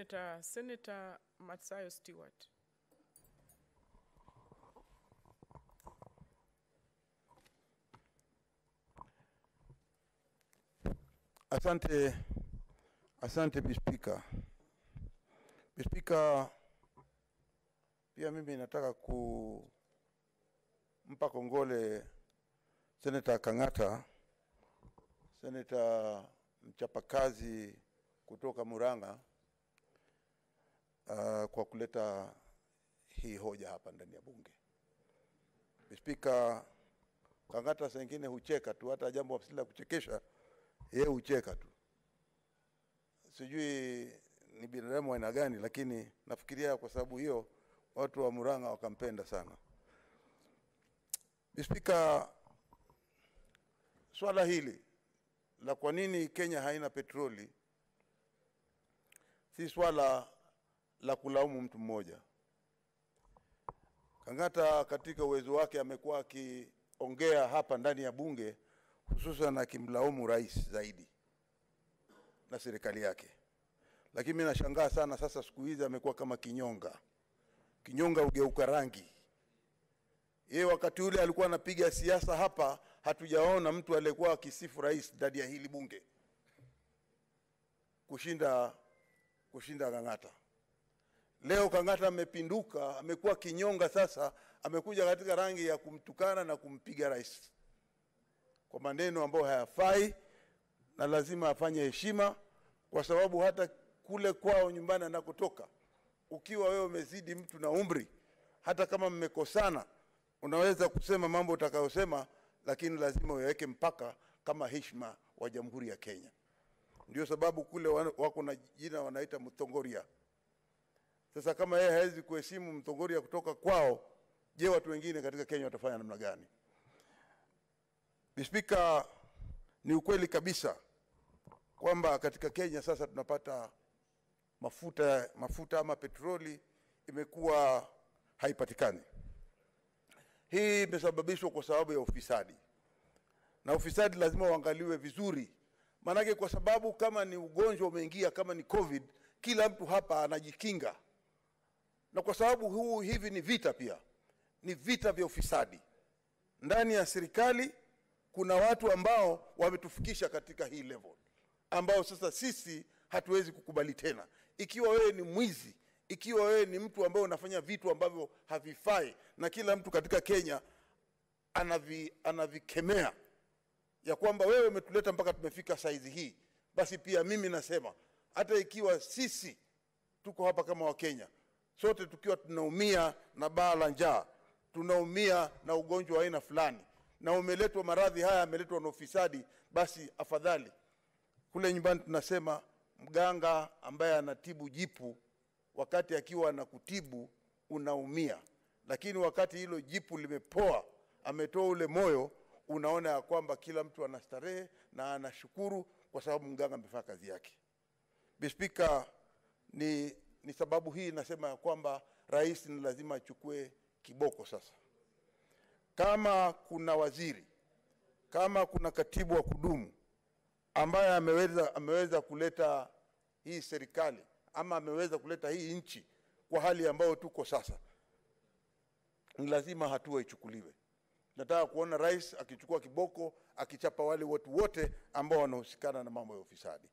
Senator, Senator Matsayo Stewart. Asante, asante Bispika. Bispika, pia mimi nataka kumpa kongole Seneta Kang'ata, seneta mchapakazi kutoka Murang'a uh, kwa kuleta hii hoja hapa ndani ya bunge. Bispika, Kang'ata saa ingine hucheka tu, hata jambo si la kuchekesha yeye hucheka tu. Sijui ni binadamu wa aina gani, lakini nafikiria kwa sababu hiyo watu wa Murang'a wakampenda sana. Spika, swala hili la kwa nini Kenya haina petroli si swala la kulaumu mtu mmoja. Kang'ata katika uwezo wake amekuwa akiongea hapa ndani ya bunge hususan akimlaumu rais zaidi na serikali yake, lakini mimi nashangaa sana sasa, siku hizi amekuwa kama kinyonga. Kinyonga hugeuka rangi. Yeye wakati ule alikuwa anapiga siasa hapa, hatujaona mtu aliyekuwa akisifu rais ndani ya hili bunge kushinda kushinda Kang'ata. Leo Kang'ata amepinduka, amekuwa kinyonga sasa, amekuja katika rangi ya kumtukana na kumpiga rais kwa maneno ambayo hayafai na lazima afanye heshima, kwa sababu hata kule kwao nyumbani anakotoka, ukiwa wewe umezidi mtu na umri, hata kama mmekosana, unaweza kusema mambo utakayosema, lakini lazima uweke mpaka kama heshima wa Jamhuri ya Kenya. Ndio sababu kule wako na jina wanaita Mthongoria. Sasa kama yeye hawezi kuheshimu Mthongoria kutoka kwao, je, watu wengine katika Kenya watafanya namna gani? Spika, ni ukweli kabisa kwamba katika Kenya sasa tunapata mafuta mafuta ama petroli imekuwa haipatikani. Hii imesababishwa kwa sababu ya ufisadi, na ufisadi lazima uangaliwe vizuri, maanake kwa sababu kama ni ugonjwa umeingia, kama ni COVID, kila mtu hapa anajikinga, na kwa sababu huu hivi ni vita, pia ni vita vya ufisadi ndani ya serikali kuna watu ambao wametufikisha katika hii level ambao sasa sisi hatuwezi kukubali tena. Ikiwa wewe ni mwizi, ikiwa wewe ni mtu ambaye unafanya vitu ambavyo havifai, na kila mtu katika Kenya anavi, anavikemea ya kwamba wewe umetuleta mpaka tumefika saizi hii, basi pia mimi nasema hata ikiwa sisi tuko hapa kama Wakenya sote tukiwa tunaumia na baa la njaa, tunaumia na ugonjwa wa aina fulani na umeletwa maradhi haya yameletwa na ufisadi, basi afadhali kule nyumbani tunasema mganga ambaye anatibu jipu, wakati akiwa anakutibu unaumia, lakini wakati hilo jipu limepoa, ametoa ule moyo, unaona ya kwamba kila mtu anastarehe na anashukuru kwa sababu mganga amefanya kazi yake. Bispika, ni, ni sababu hii nasema ya kwamba rais ni lazima achukue kiboko sasa kama kuna waziri, kama kuna katibu wa kudumu ambaye ameweza, ameweza kuleta hii serikali ama ameweza kuleta hii nchi kwa hali ambayo tuko sasa, ni lazima hatua ichukuliwe. Nataka kuona rais akichukua kiboko, akichapa wale watu wote ambao wanahusikana na mambo ya ufisadi.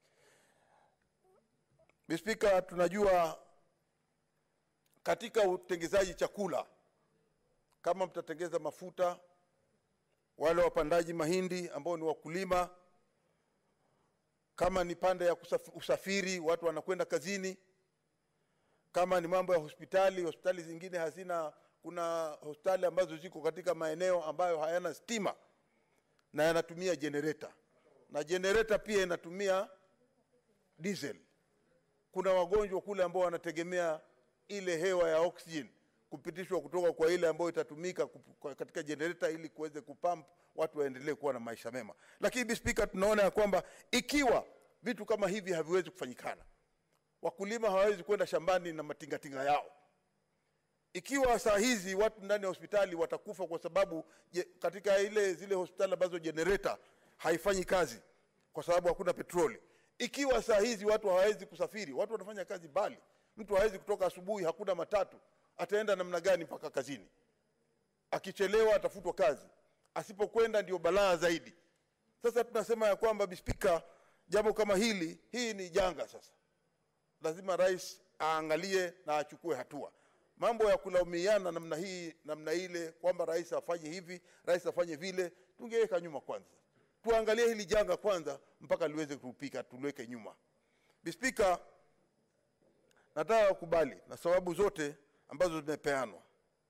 Spika, tunajua katika utengezaji chakula kama mtatengeza mafuta, wale wapandaji mahindi ambao ni wakulima, kama ni pande ya usafiri, watu wanakwenda kazini, kama ni mambo ya hospitali, hospitali zingine hazina, kuna hospitali ambazo ziko katika maeneo ambayo hayana stima na yanatumia generator, na generator pia inatumia diesel. Kuna wagonjwa kule ambao wanategemea ile hewa ya oxygen kupitishwa kutoka kwa ile ambayo itatumika katika generator ili kuweze kupump watu waendelee kuwa na maisha mema. Lakini spika, tunaona ya kwamba ikiwa vitu kama hivi haviwezi kufanyikana, wakulima hawawezi kwenda shambani na matingatinga yao. Ikiwa saa hizi watu ndani ya hospitali watakufa kwa sababu je, katika ile zile hospitali ambazo generator haifanyi kazi kwa sababu hakuna petroli, ikiwa saa hizi watu hawawezi kusafiri, watu wanafanya kazi mbali, mtu hawezi kutoka asubuhi, hakuna matatu, ataenda namna gani mpaka kazini? Akichelewa atafutwa kazi, asipokwenda ndio balaa zaidi. Sasa tunasema ya kwamba Bispika, jambo kama hili, hii ni janga sasa lazima rais aangalie na achukue hatua. Mambo ya kulaumiana namna hii namna ile, kwamba rais afanye hivi, rais afanye vile, tungeweka nyuma kwanza, tuangalie hili janga kwanza mpaka liweze kupika, tuliweke nyuma. Bispika, nataka kukubali na sababu zote ambazo zimepeanwa,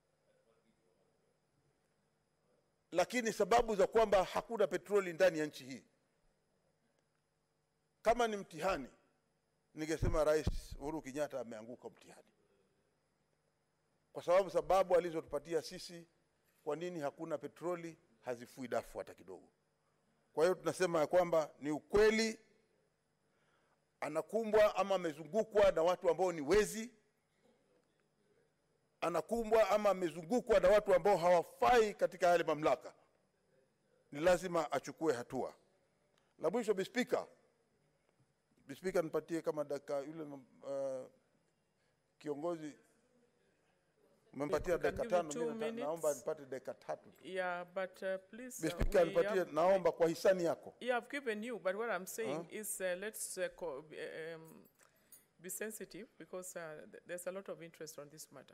lakini sababu za kwamba hakuna petroli ndani ya nchi hii, kama ni mtihani ningesema Rais Uhuru Kenyatta ameanguka mtihani, kwa sababu sababu alizotupatia sisi, kwa nini hakuna petroli, hazifui dafu hata kidogo. Kwa hiyo tunasema ya kwamba ni ukweli anakumbwa ama amezungukwa na watu ambao ni wezi, anakumbwa ama amezungukwa na watu ambao hawafai katika yale mamlaka, ni lazima achukue hatua. La mwisho, Bispika, Bispika, nipatie kama dakika yule uh, kiongozi umempatia We can dakika give you tano, two mimi nata- naomba minutes. nipate dakika tatu tu. Yeah, but uh, please. uh, Bispika, we nipatie, have- naomba kwa hisani yako. Yeah, I've given you, but what I'm saying is uh, let's uh, co- be, um, be sensitive because uh, th- there's a lot of interest on this matter.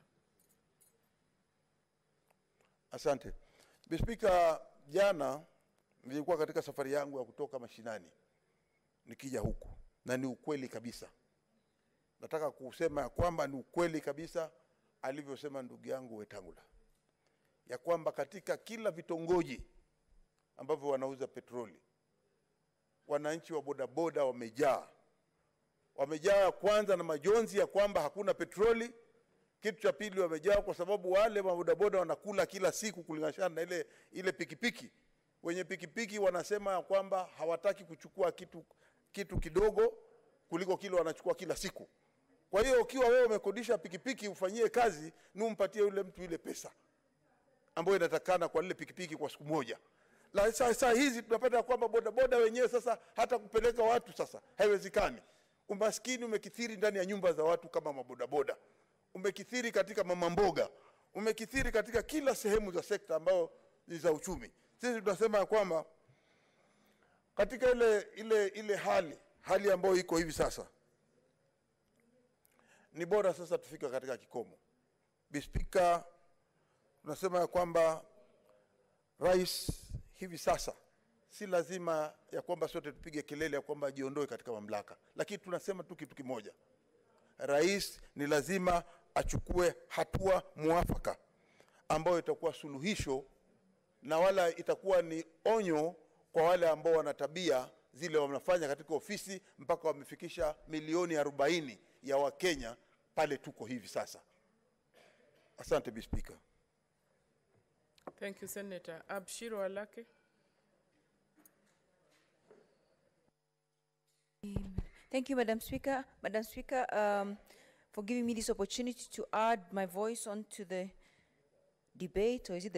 Asante Bispika, jana nilikuwa katika safari yangu ya kutoka mashinani nikija huku, na ni ukweli kabisa. Nataka kusema ya kwamba ni ukweli kabisa alivyosema ndugu yangu Wetangula, ya kwamba katika kila vitongoji ambavyo wanauza petroli, wananchi wa bodaboda wamejaa, wamejaa kwanza na majonzi ya kwamba hakuna petroli kitu cha pili wamejaa kwa sababu wale mabodaboda wanakula kila siku kulingana na ile ile pikipiki. Wenye pikipiki wanasema ya kwamba hawataki kuchukua kitu, kitu kidogo kuliko kile wanachukua kila siku. Kwa hiyo ukiwa wewe umekodisha pikipiki ufanyie kazi, ni umpatie yule mtu ile pesa ambayo inatakana kwa lile pikipiki kwa siku moja. La saa, saa hizi tunapata kwamba bodaboda wenyewe sasa hata kupeleka watu sasa haiwezekani. Umaskini umekithiri ndani ya nyumba za watu kama mabodaboda, umekithiri katika mama mboga, umekithiri katika kila sehemu za sekta ambayo ni za uchumi. Sisi tunasema ya kwamba katika ile ile ile hali hali ambayo iko hivi sasa, ni bora sasa tufika katika kikomo. Bispika, tunasema ya kwamba rais hivi sasa si lazima ya kwamba sote tupige kelele ya kwamba ajiondoe katika mamlaka, lakini tunasema tu kitu kimoja, rais ni lazima achukue hatua mwafaka ambayo itakuwa suluhisho na wala itakuwa ni onyo kwa wale ambao wana tabia zile wanafanya katika ofisi mpaka wamefikisha milioni arobaini ya Wakenya pale tuko hivi sasa. Asante Bi Spika. Thank you, Senator. Abshiro Alake. Thank you, Madam Speaker. Madam Speaker, um, for giving me this opportunity to add my voice onto the debate, or is it the